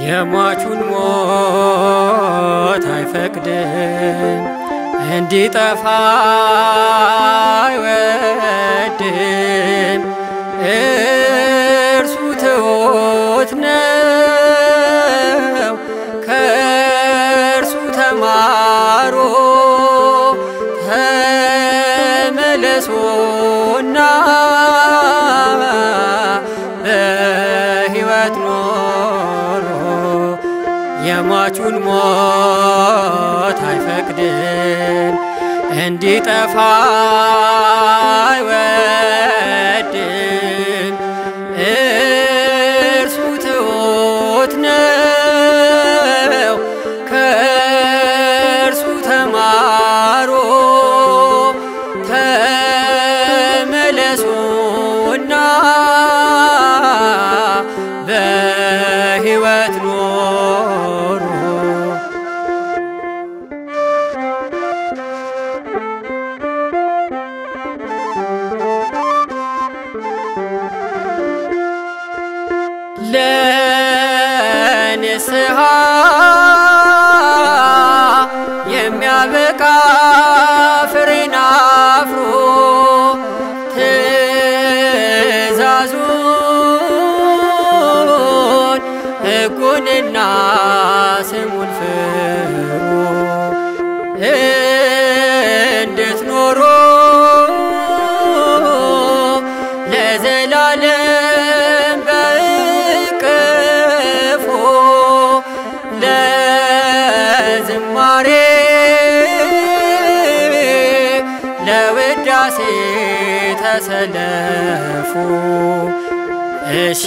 የሟቹን ሞት አይፈቅድም እንዲጠፋ አይወድም። እርሱ ትሑት ነው ከእርሱ ተማሩ ተመለሱና በሕይወት ኖሮ የሟቹን ሞት አይፈቅድም እንዲጠፋ አይወድም። እርሱ ትሑት ነው ከእርሱ ተማሩ ተመለሱና በሕይወት ኖሩ። ለንስሐ የሚያበቃ ፍሬን አፍሮ ትእዛዙን ሕጉንና ስሙን ፍሩ እንድትኖሩ ለዘላለም በእቅፉ ለዝማሬ ለውዳሴ ተሰለፉ። እሺ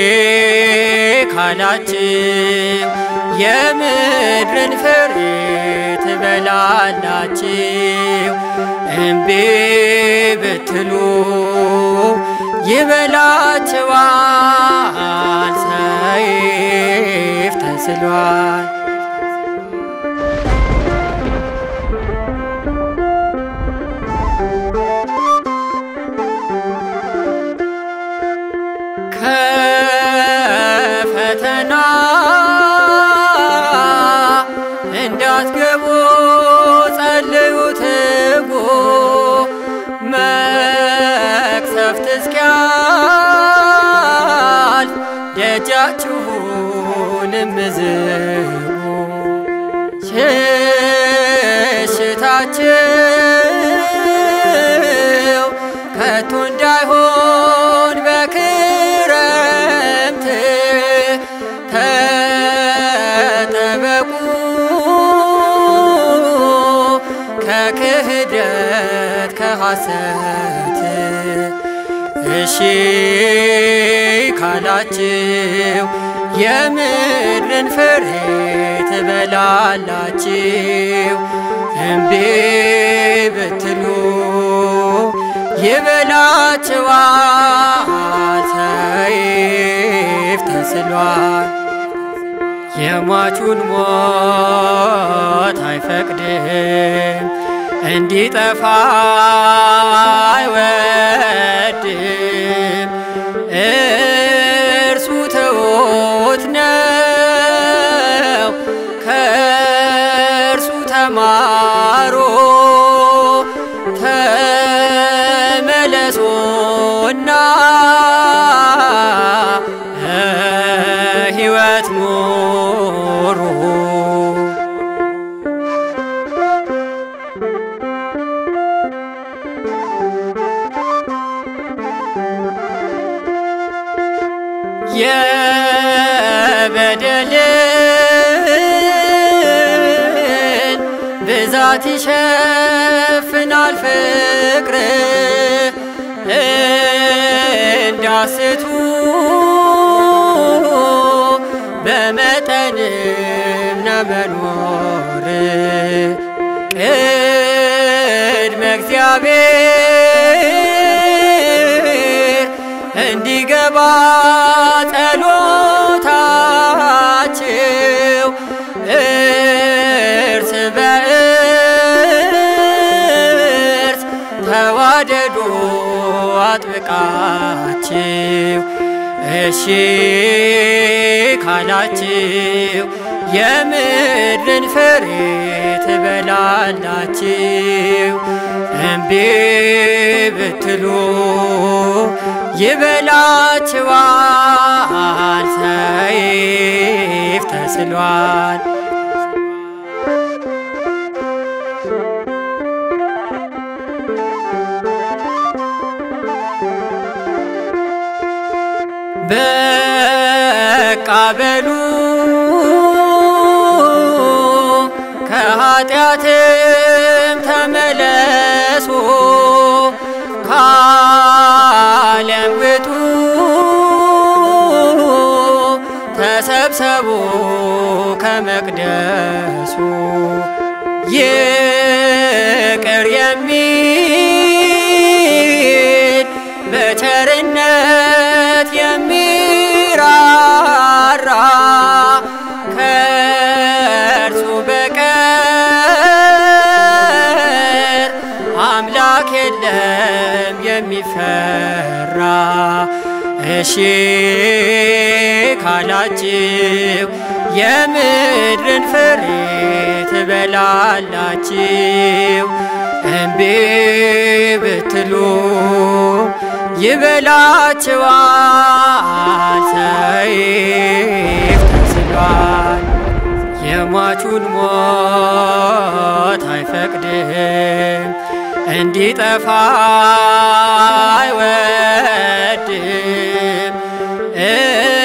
ካላችሁ የምድርን ፍሬ ትበላላችሁ። እምቢ ብትሉ ይበላችኋል፣ ሰይፍ ተስሏል። ከፈተና እንዳትገቡ ጸልዩ፣ ትጉ መቅሰፍት እስኪያልፍ ደጃችሁንም ዝጉ። ሽሽታችሁ ከቶ እንዳይሆን በክረምት ተጠበቁ ከክህደት ከሐሰት እሺ ካላችሁ የምድርን ፍሬ ትበላላችሁ። እምቢ ብትሉ ይበላችኋል፣ ሰይፍ ተስሏል። የሟቹን ሞት አይፈቅድም እንዲጠፋ አይወድም። እርሱ ትሑት ነው ከእርሱ ተማሩ ተመለሱና ሕይወት ኑሩ። የበደልን ብዛት ይሸፍናል ፍቅር እንዳስቱ በመጠንም ነመኖር ቅድመ እግዚአብሔር እንዲገባ ጸሎታችሁ እርስ በእርስ ተዋደዱ አጥብቃችሁ እሺ ካላችሁ የምድርን ፍሬ ትበላላችሁ። እምቢ ብትሉ ይበላችኋል፣ ሰይፍ ተስሏል። በቃ በሉ ከኃጢአትም ተመለሱ፣ ከዓለም ውጡ፣ ተሰብሰቡ ከመቅደሱ ይቅር የሚል በቸርነት የሚራራ ከእርሱ በቀር አምላክ የለም የሚፈራ። እሺ ካላችሁ የምድርን ፍሬ ትበላላችሁ። እምቢ ብትሉ ይበላችኋል፣ ሰይፍ ተስሏል። የሟቹን ሞት አይፈቅድም፣ እንዲጠፋ አይወድም።